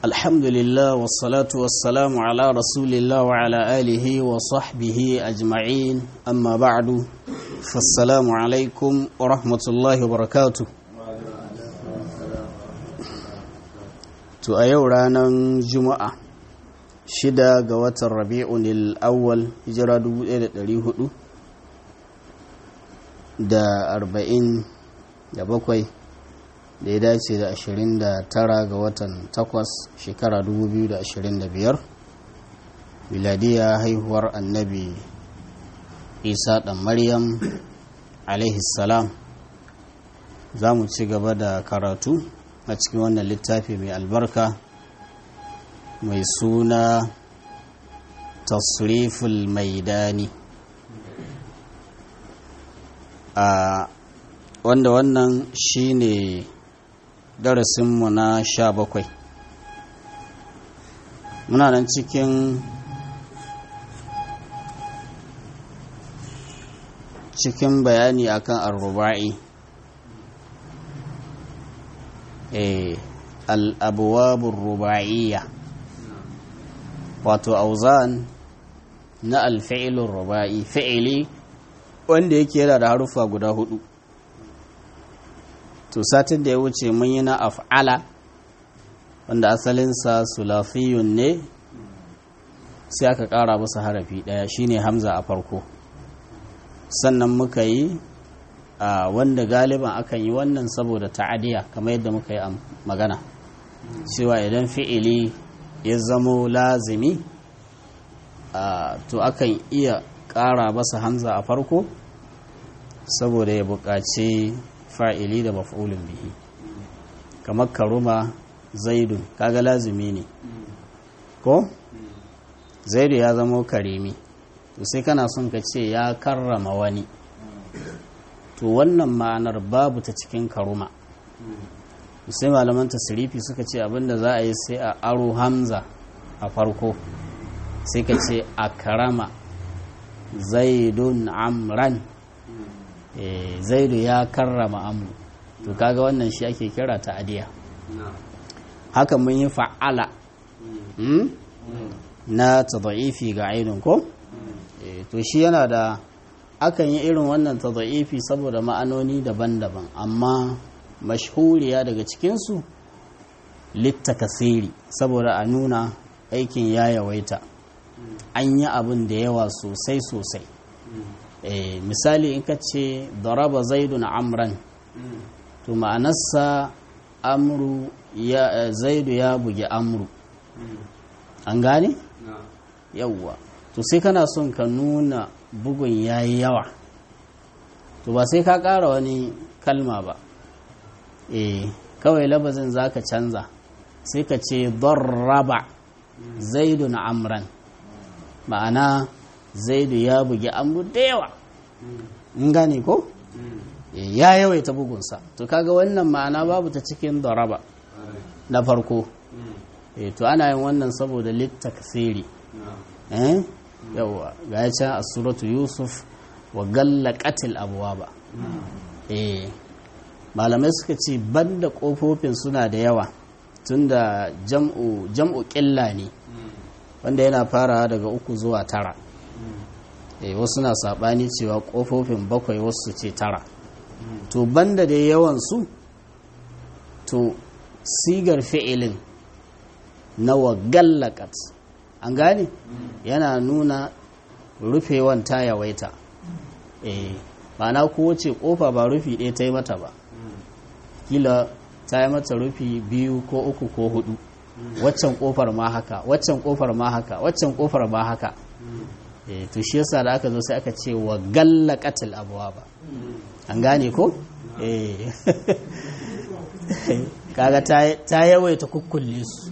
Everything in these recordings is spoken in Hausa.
الحمد لله والصلاة والسلام على رسول الله وعلى آله وصحبه أجمعين أما بعد فالسلام عليكم ورحمة الله وبركاته to a yau ranar juma'a shida ga watan rabi'un al'awwal hijira 1400 da arba'in da bakwai da ya dace da ashirin da tara ga watan takwas shekara 2025 miladiya haihuwar annabi isa ɗan maryam salam za mu ci gaba da karatu a cikin wannan littafi mai albarka mai suna tasriful maidani a wanda wannan shine darasinmu na sha bakwai muna nan cikin cikin bayani akan arruba'i eh al'abuwabin ruba'iyya wato auzan na alfa'ilun ruba'i fi'ili wanda yake yana da harufa guda hudu to satin da ya wuce mun yi na af'ala wanda asalinsa sulafiyun ne sai aka ƙara masa harafi ɗaya shine hamza a farko sannan muka yi a wanda galiban akan yi wannan saboda ta'adiya kamar yadda muka yi magana cewa idan fi'ili ya zamo lazimi to akan iya ƙara masa hamza a farko saboda ya buƙaci fa'ili da maf'ulun bihi kamar karuma zaidun kaga lazimi ne ko zaidu ya zama karimi to sai kana son ka ce ya karrama wani to wannan ma'anar babu ta cikin karuma sai malaman tasirifi suka ce abinda za a yi sai a aro hamza a farko sai ka ce a karama zaidun amran zaidu ya karrama amru to kaga wannan shi ake kira ta adiya haka mun yi fa'ala na tadaifi ga ainihin ko to shi yana da akan yi irin wannan tadaifi saboda ma'anoni daban-daban amma mashhuriya daga cikinsu littakasiri saboda a nuna aikin ya yawaita an yi abin da yawa sosai-sosai misali in ka ce daraba zaidun amran to ma'anarsa amru ya zaidu ya bugi amru an gane yawwa to sai kana son ka nuna bugun yayi yawa to ba sai ka ƙara wani kalma ba eh kawai labazin zaka canza sai ka ce darraba zaidun amran ma'ana zaidu ya bugi amru da yawa in gane ko ya yawaita bugunsa to kaga wannan ma'ana babu ta cikin daraba na farko to ana yin wannan saboda littakasiri eh yawa ga ya can a suratu yusuf wa gallaqatil abwaba eh malamai suka ce banda kofofin suna da yawa tunda jam'u jam'u ƙilla ne wanda yana farawa daga uku zuwa tara wasu na saɓani cewa ƙofofin bakwai wasu ce tara to banda da yawansu to sigar fi'ilin na wagallakat an gane yana nuna rufewan ta yawaita eh ma'ana kowace ƙofa ba rufi ɗaya ta yi mata ba kila ta yi mata rufi biyu ko uku ko hudu waccan ƙofar ma haka waccan ƙofar ma haka waccan ƙofar ma haka to shi yasa da aka zo sai aka ce wa galla katil abuwa ba an gane ko kaga ta yawaita kukkulle su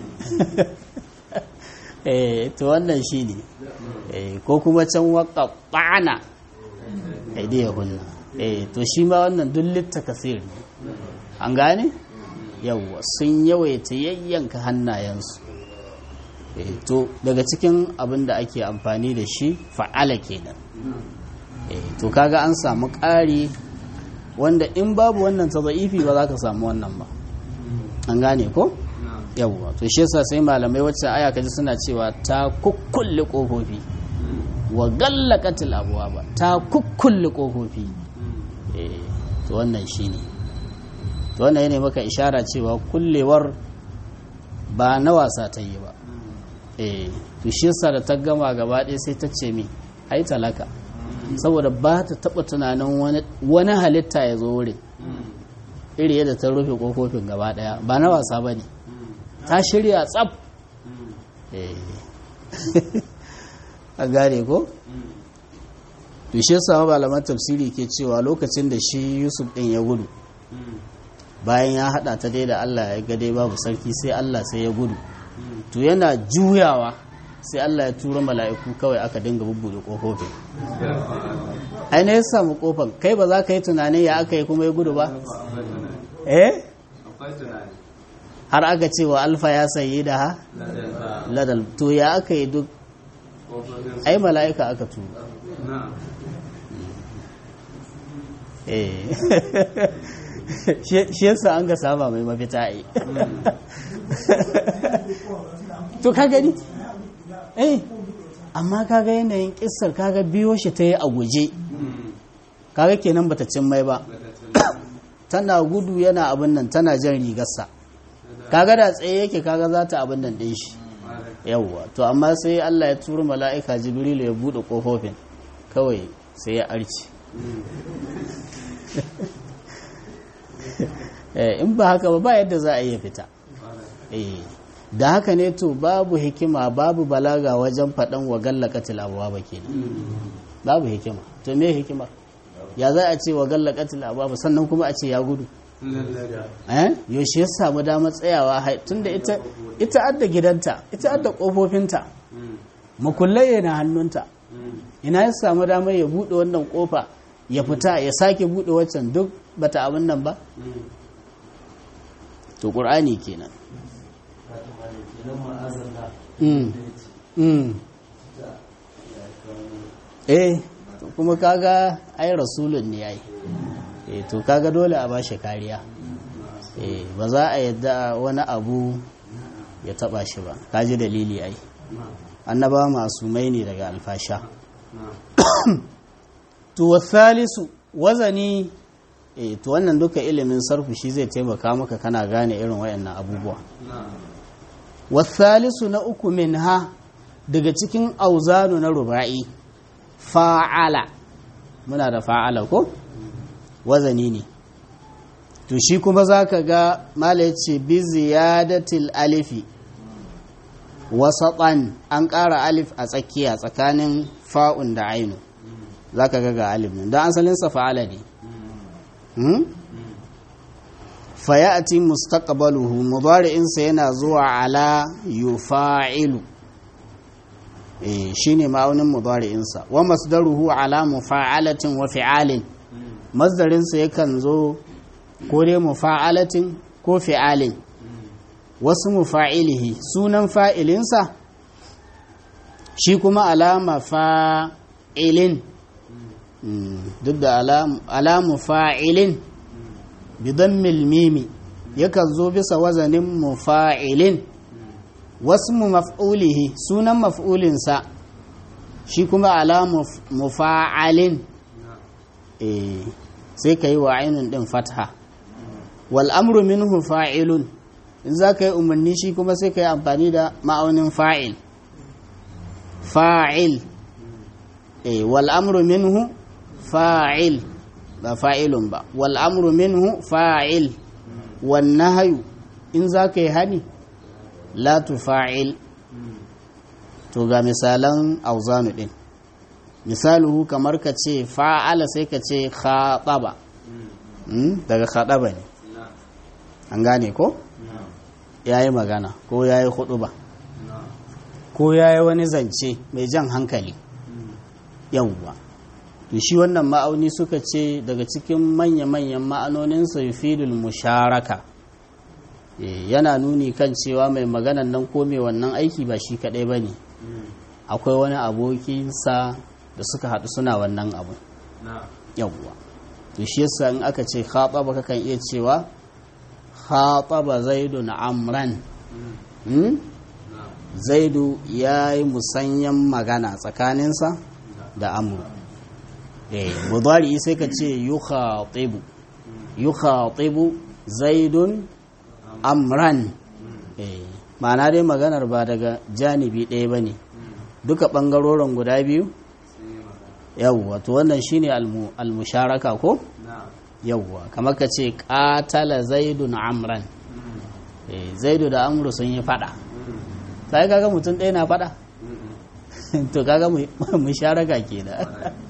to wannan shi ne ko kuma can waka ɓana ya hunna to shi ma wannan duk kasir ne an gane yawwa sun yawaita yayyanka hannayensu to daga cikin abin da ake amfani da shi fa'ala kenan to kaga an samu ƙari wanda in babu wannan ta za'ifi ba za ka samu wannan ba an gane ko yawwa to shi yasa sai malamai wacce aya kaji suna cewa ta kukkulle kofofi wa gallaqatil abwaba ta kukkulle kofofi eh to wannan shine to wannan yana maka ishara cewa kullewar ba na wasa ta yi ba eh to shi yasa da ta gama gaba ɗaya sai ta ce mi ai talaka saboda ba ta taɓa tunanin wani halitta ya zo wurin iri yadda ta rufe kofofin gaba ɗaya ba na wasa ba ne ta shirya tsab a gane ko? to shi yasa malaman tafsiri ke cewa lokacin da shi yusuf ɗin ya gudu bayan ya haɗa ta dai da allah ya gade babu sarki sai allah sai ya gudu to yana juyawa sai Allah ya tura mala'iku kawai aka dinga bubbuɗe ƙofofin aina ya samu ƙofan kai ba za ka yi tunanin ya aka yi kuma ya gudu ba eh har aka ce wa alfa ya sayi da ha ladal to ya aka yi duk ai mala'ika aka tura eh shi yasa an ga saba mai mafita yi to ka gani eh amma kaga yanayin kissar kaga biyo shi ta yi a guje kaga kenan bata cin mai ba tana gudu yana abin nan tana jan rigarsa kaga da tsaye yake kaga za ta abin nan ɗin shi yawwa to amma sai Allah ya turu mala'ika jibrilu ya buɗe ƙofofin kawai sai ya arci in ba haka ba ba yadda za a iya fita da haka ne to babu hikima babu balaga wajen faɗan wa gallaka tilabuwa ba ke babu hikima to me hikima ya za a ce wa gallaka tilabuwa ba sannan kuma a ce ya gudu yaushe ya samu damar tsayawa tun da ita adda gidanta ita adda ƙofofinta makullai na hannunta ina ya samu damar ya buɗe wannan ƙofa ya fita ya sake buɗe waccan duk bata abin nan ba to ƙur'ani kenan eh kuma kaga ai rasulun ne yayi eh to kaga dole a bashi kariya eh ba za a yadda wani abu ya taba shi ba kaji dalili ai annaba masumai ne daga alfasha to wasalisu wazani eh to wannan duka ilimin sarfu shi zai taimaka maka kana gane irin wayannan abubuwa wasalisu na uku min ha daga cikin auzanu na ruba'i fa'ala muna da fa'ala ko wazani ne to shi kuma za ka ga mala ya ce bi ziyadatil alifi wasaɓan an ƙara alif a tsakiya tsakanin fa'un da ainu za ka ga ga alif nan don asalinsa fa'ala ne fayati mustaqbaluhu mudari'insa yana zuwa ala yufa'ilu eh shine ma'aunin mudari'insa wa masdaruhu ala mufa'alatin wa fi'alin masdarinsa yakan zo ko dai mufa'alatin ko fi'alin wasu mufa'ilihi sunan fa'ilinsa shi kuma alama fa'ilin duk da alamu fa'ilin bidammil mimi yakan zo bisa wazanin mufa'ilin wasu maf'ulihi sunan maf'ulinsa shi kuma alamu mufa'alin sai ka yi wa ainihin ɗin fatha wal amru minhu fa'ilun in za ka yi umarni shi kuma sai ka yi amfani da ma'aunin fa'il fa'il wal amru minhu fa'il ba fa'ilun ba wal amru minhu fa'il wan nahyu in za ka yi hani la tufa'il to ga misalan auzanu din misaluhu kamar ka ce fa'ala sai ka ce khataba daga khataba ne an gane ko yayi magana ko yayi ba ko yayi wani zance mai jan hankali yawwa to shi wannan ma'auni suka ce daga cikin manya-manyan ma'anoninsa yufidul musharaka yana nuni kan cewa mai maganan nan ko mai wannan aiki ba shi kadai ba ne akwai wani abokinsa da suka haɗu suna wannan abu yawwa to shi yasa in aka ce khataba kakan iya cewa khataba zaidun amran hmm? zaidu ya yi musanyen magana tsakaninsa da amru eh mudari sai ka ce yukhatibu yukhatibu zaidun amran eh ma'ana dai maganar ba daga janibi ɗaya ba ne duka ɓangarorin guda biyu yawwa to wannan shine almusharaka ko yawwa kamar ka ce ƙatala zaidun amran zaidu da amru sun yi fada sai kaga mutum ɗaya na fada to kaga musharaka ke da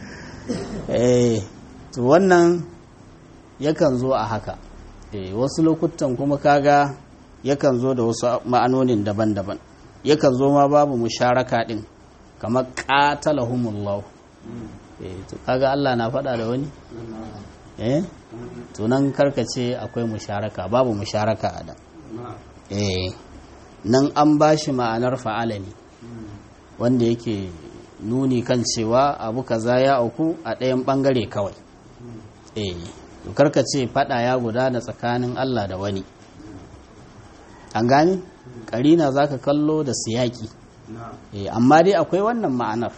to wannan yakan zo a haka wasu lokutan kuma kaga yakan zo da wasu ma'anonin daban-daban yakan zo ma babu musharaka din kamar qatalahumullah eh to kaga Allah na faɗa da wani eh to nan karkace akwai musharaka babu musharaka a da eh nan an bashi ma'anar fa'ala ne wanda yake nuni kan cewa abu kaza ya auku a ɗayan ɓangare kawai eh to karkace faɗa ya gudana tsakanin Allah da wani an gane karina za ka kallo da siyaki amma dai akwai wannan ma'anar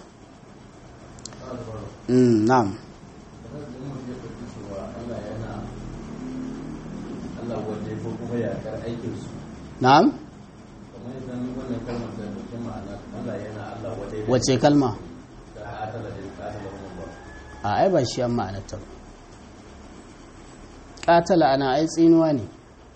na'am na'am wace kalma a ai ba shi an ma'anarta ba ƙatala ana ai tsinuwa ne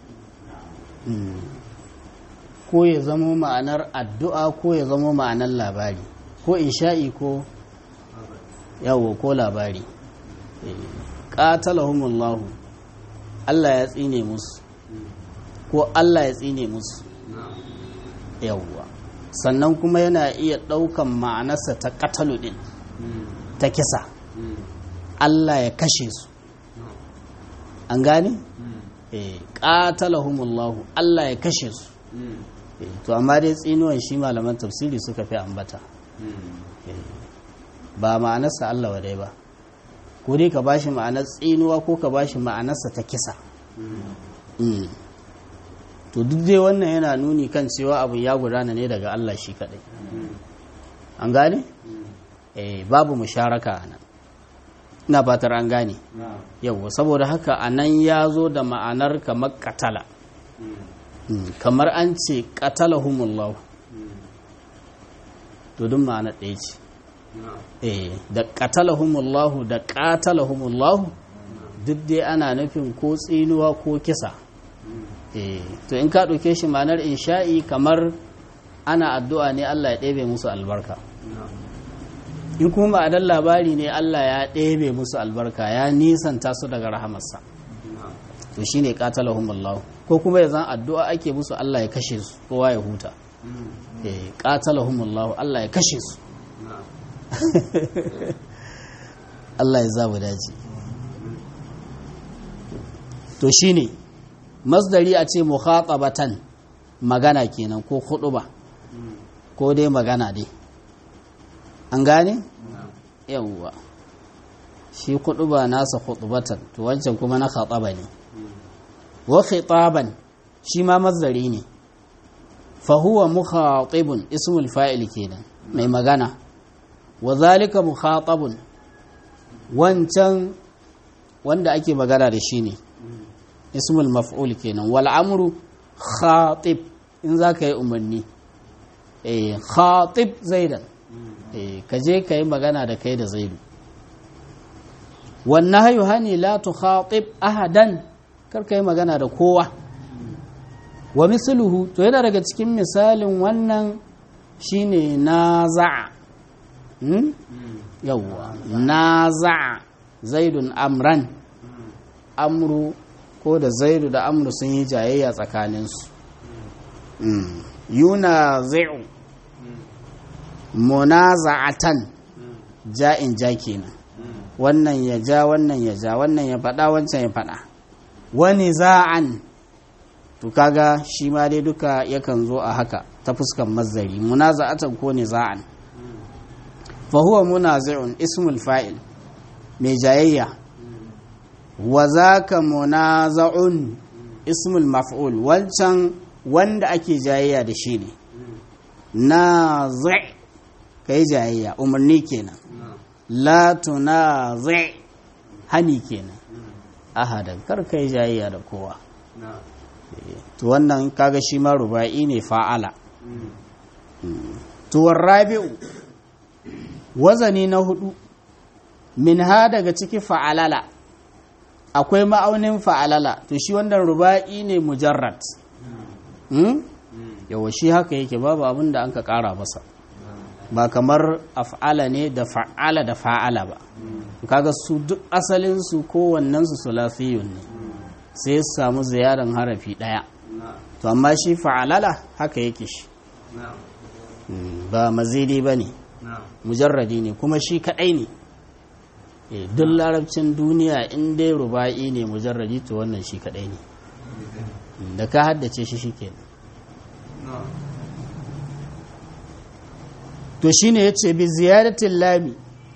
ko ya zamo ma'anar addu'a ko ya zamo ma'anar labari ko insha'i ko yawo ko labari ƙatalahumullahu Allah ya tsine musu ko Allah ya tsine musu yawwa sannan kuma yana iya ɗaukan ma'anarsa ta ƙatalu ɗin ta kisa Allah ya kashe su an gane? ƙatalahumullahu Allah ya kashe su to amma dai tsinuwan shi malaman tafsiri suka fi ambata ba ma'anarsa Allah wadai ba ko dai ka bashi ma'anar tsinuwa ko ka bashi ma'anarsa ta kisa to duk dai wannan yana nuni kan cewa abin ya gudana ne daga Allah shi kadai an gane? eh babu musharaka a nan ina fatar an gane yau saboda haka a nan ya zo da ma'anar kamar katala kamar an ce qatalahumullahu to duk ma'ana ɗaya ce eh da qatalahumullahu da qatalahumullahu duk dai ana nufin ko tsinuwa ko kisa eh to in ka ɗauke shi ma'anar insha'i kamar ana addu'a ne Allah ya ɗebe musu albarka in kuma ma'anar labari ne Allah ya ɗebe musu albarka ya nisanta su daga rahamarsa to shine qatalahumullahu ko kuma ya zan addu'a ake musu Allah ya kashe su kowa ya huta eh qatalahumullahu Allah ya kashe su Allah ya zabu daji to shine masdari a ce mukhatabatan magana kenan ko ba ko dai magana dai an gane yawwa shi ba nasa khutbatan to wancan kuma na khataba ne wa khitaban shi ma mazdari ne fa huwa mukhatibun ismul fa'il kenan mai magana wa zalika mukhatabun wancan wanda ake magana da shi ne ismul maf'ul kenan wal amru khatib in zaka yi umarni eh khatib zaidan eh kaje kai magana da kai da zaidu wan nahyu hani la tukhatib ahadan kar kai magana da kowa wa misluhu to yana daga cikin misalin wannan shine naza'a hmm? yawwa naza'a zaidun amran amru ko da zaidu da amru sun yi jayayya tsakaninsu yuna zai'u munaza'atan ja'in ja kenan wannan ya ja wannan ya ja wannan ya faɗa wancan ya faɗa wani za'an to kaga shi ma dai duka yakan zo a haka ta fuskan mazari munaza'atan ko niza'an fa huwa munazi'un ismul fa'il mai jayayya wa zaka munaza'un ismul maf'ul wancan wanda ake jayayya da shi ne na zai ka yi jayayya umarni kenan la tuna zai hani kenan ahadan kar ka yi jayayya da kowa to wannan kaga shi ma ruba'i ne fa'ala to rabi'u wazani na hudu min ha daga ciki fa'alala akwai ma'aunin fa'alala to shi wannan ruba'i ne mujarrad yawa shi haka yake babu abin da an ka kara masa ba kamar af'ala ne da fa'ala da fa'ala ba kaga su duk asalinsu kowannensu sulasiyun ne sai ya samu ziyaran harafi ɗaya to amma shi fa'alala haka yake shi ba mazidi ba ne mujarradi ne kuma shi kaɗai ne duk larabcin duniya in dai ruba'i ne mujarradi to wannan shi kaɗai ne da ka haddace shi shi kenan to shi ne ya ce bi ziyaratin lami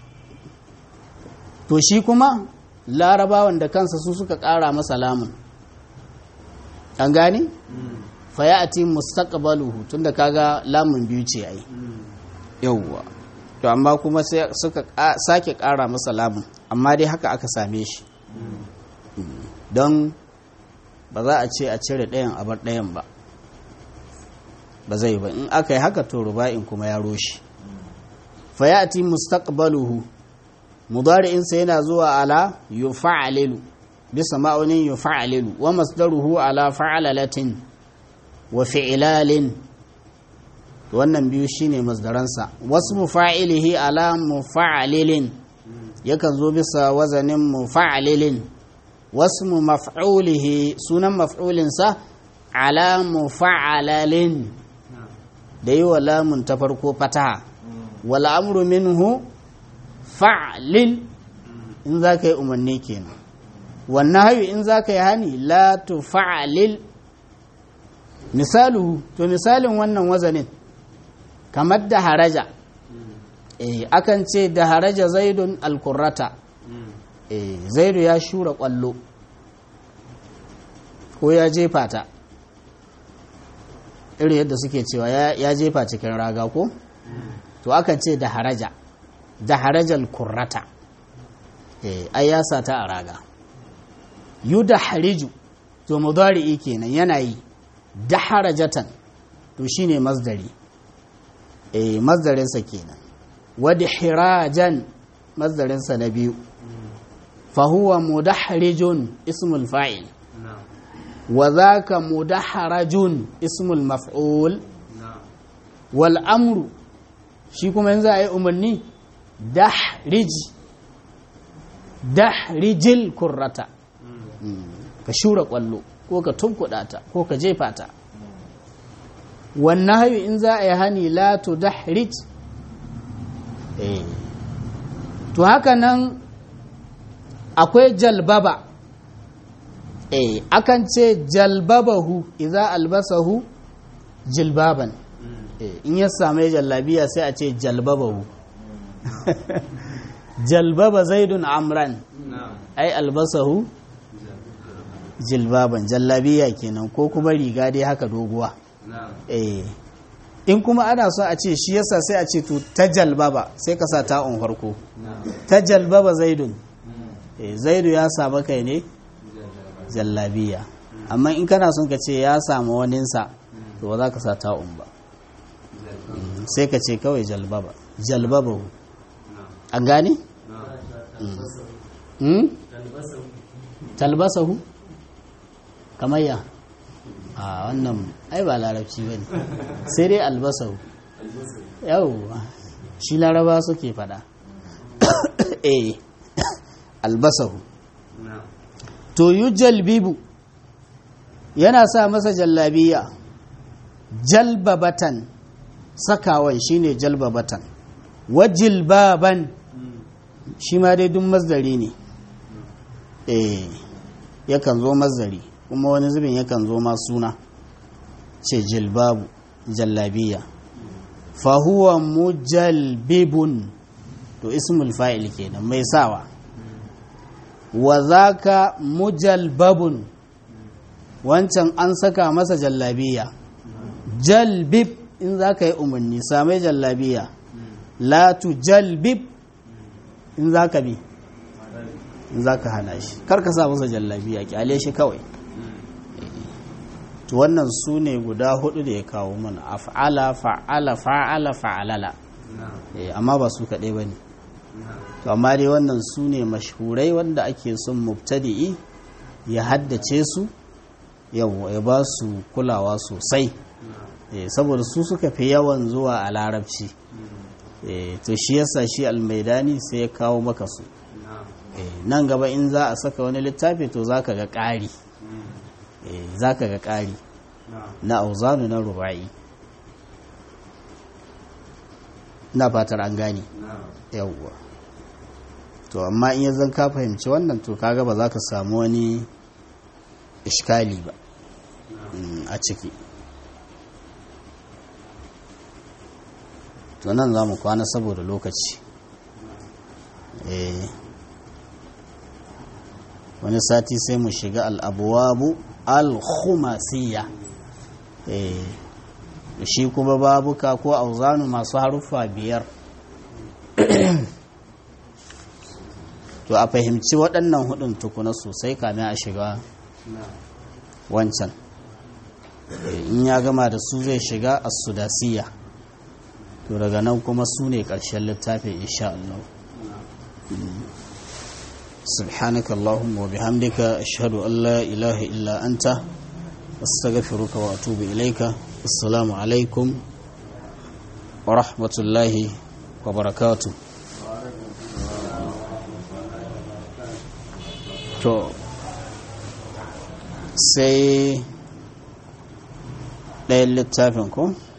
to shi kuma larabawan da kansa su suka ƙara masa lamun an gane? fayati mustaqbaluhu tunda kaga lamun biyu ce ai yawwa to amma kuma sai suka sake ƙara masa lamun amma dai haka aka same shi don ba za a ce a cire ɗayan a bar ɗayan ba ba zai ba in aka yi haka to ruba'in kuma ya roshi fayati mustaqbaluhu mudari'insa yana zuwa ala yufa'alilu bisa ma'aunin yufa'alilu wa masdaruhu ala fa'alalatin wa fi'lalin wannan biyu shine masdaransa wasu mufa'ilihi ala mufa'alilin yakan zo bisa wazanin mufa'alilin wasu maf'ulihi sunan maf'ulinsa ala mufa'alalin da yi wa lamun ta farko fataha wal amru minhu fa'lil in za ka yi umarni kenan wannan hayu in za ka yi hani la tu fa'lil misalu to misalin wannan wazanin kamar da haraja eh akan ce da haraja zaidun alkurrata eh zaidu ya shura kwallo ko ya jefa ta irin yadda suke cewa ya jefa cikin raga ko to akan ce da haraja da harajal kurrata eh ai ya sata a raga yu da hariju to mudari'i kenan yana yi da harajatan to shine masdari eh masdarinsa kenan wadi hirajan masdarinsa na biyu fahuwa mudahrijun ismul fa'il wa zaka mudaharajun ismul maf'ul wal amru shi kuma yanzu a yi umarni dahrij dahrijil kurrata ka shura kwallo ko ka tunkuɗa ta ko ka jefa ta wannan hayu in za a yi hani la to dahrij to haka nan akwai jalbaba eh akan ce jalbabahu idza albasahu jilbaban in ya same jallabiya sai a ce jalbabahu jalbaba zaidun amran ai albasahu jilbaban jallabiya kenan ko kuma riga dai haka doguwa eh in kuma ana so a ce shi yasa sai a ce to ta jalbaba sai ka sa ta'un farko ta jalbaba zaidun eh zaidu ya samu kai ne jallabiya amma in kana son ka ce ya samu waninsa to ba za ka sa ta'un ba sai ka ce kawai jalbaba jalbaba an gane? talbasahu kamar ya a wannan ai ba larabci ba ne sai dai albasahu yau shi laraba suke fada eh albasahu to yi jalbibu yana sa masa jallabiya jalbabatan sakawan shine jalbabatan wajilbaban shi ma dai duk mazdari ne eh yakan zo mazdari kuma wani zubin yakan zo ma suna ce jilbabu jallabiya fahuwa mujalbibun to ismul fa'il kenan mai sawa wa zaka mujalbabun wancan an saka masa jallabiya jalbib in za ka yi umarni samai jallabiya la tu jalbib in za ka bi in za ka hana shi karka sa masa jallabiya kyale shi kawai to wannan su ne guda hudu da ya kawo mana af'ala fa'ala fa'ala fa'alala amma ba su kaɗai ba ne to amma dai wannan su ne mashhurai wanda ake son mubtadi'i ya haddace su yau ya ba su kulawa sosai saboda su suka fi yawan zuwa a larabci to shi yasa shi almaidani sai ya kawo maka su nan gaba in za a saka wani littafi to za ka ga ƙari za ka ga ƙari na auzanu na ruba'i na fatar an gane yawwa to amma in yanzu ka fahimci wannan to kaga ba za ka samu wani iskali ba a ciki to nan za mu kwana saboda lokaci wani sati sai mu shiga al'abuwabu al-khumasiya shi kuma babuka ko auzanu masu haruffa biyar to a fahimci waɗannan hudun tukuna sosai kamin a shiga wancan in ya gama da su zai shiga a sudasiya to daga nan kuma su ne ƙarshen littafin insha Allah سبحانك اللهم وبحمدك أشهد أن لا إله إلا أنت أستغفرك وأتوب إليك السلام عليكم ورحمة الله وبركاته to sai ɗayan littafin ko